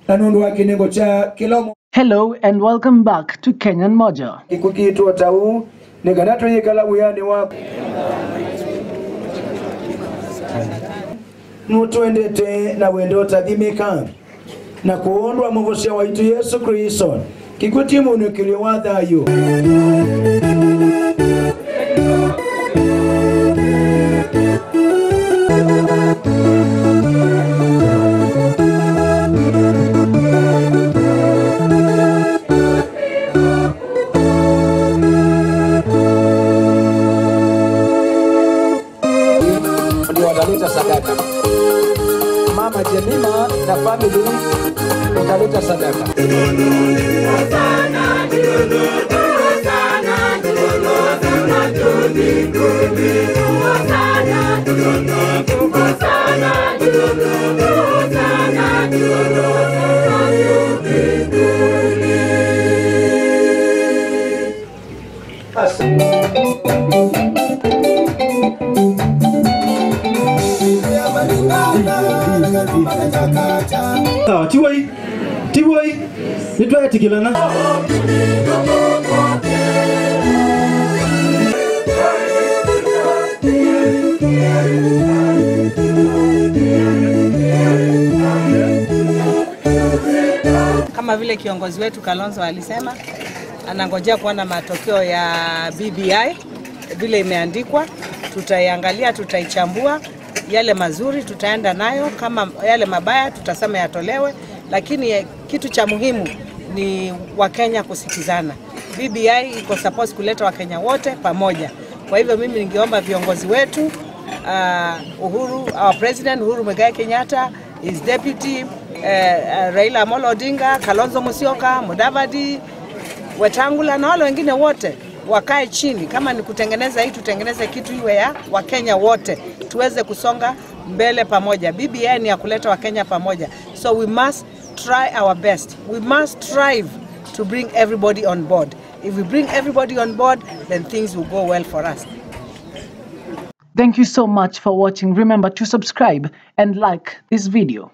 na nundu wa kinengo cha kilomo Hello and welcome back to Kenyan Moja. iku kiitwo tau ni kana twiyikala wiyani waku nutwendete na wendo utathimika na kuondwa muvucia waitu yesu kristo kikuti munukilio wa thayu ndio wataleta sadaka mama jemima na famili utaleta sadaka sawa tiwoi tiwoi nitwetikilana kama vile kiongozi wetu Kalonzo alisema anangojea kuona matokeo ya BBI vile imeandikwa. Tutaiangalia, tutaichambua, yale mazuri tutaenda nayo, kama yale mabaya tutasema yatolewe, lakini eh, kitu cha muhimu ni Wakenya kusikizana. BBI iko supposed kuleta Wakenya wote pamoja. Kwa hivyo mimi ningeomba viongozi wetu uh, Uhuru, our president Uhuru Muigai Kenyatta, his deputy uh, uh, Raila Amolo Odinga, Kalonzo Musyoka, Mudavadi, Wetangula na wale wengine wote wakae chini, kama ni kutengeneza hii, tutengeneze kitu iwe ya Wakenya wote, tuweze kusonga mbele pamoja. BBI ni ya kuleta Wakenya pamoja, so we must try our best, we must strive to bring everybody on board. If we bring everybody on board, then things will go well for us. Thank you so much for watching. Remember to subscribe and like this video.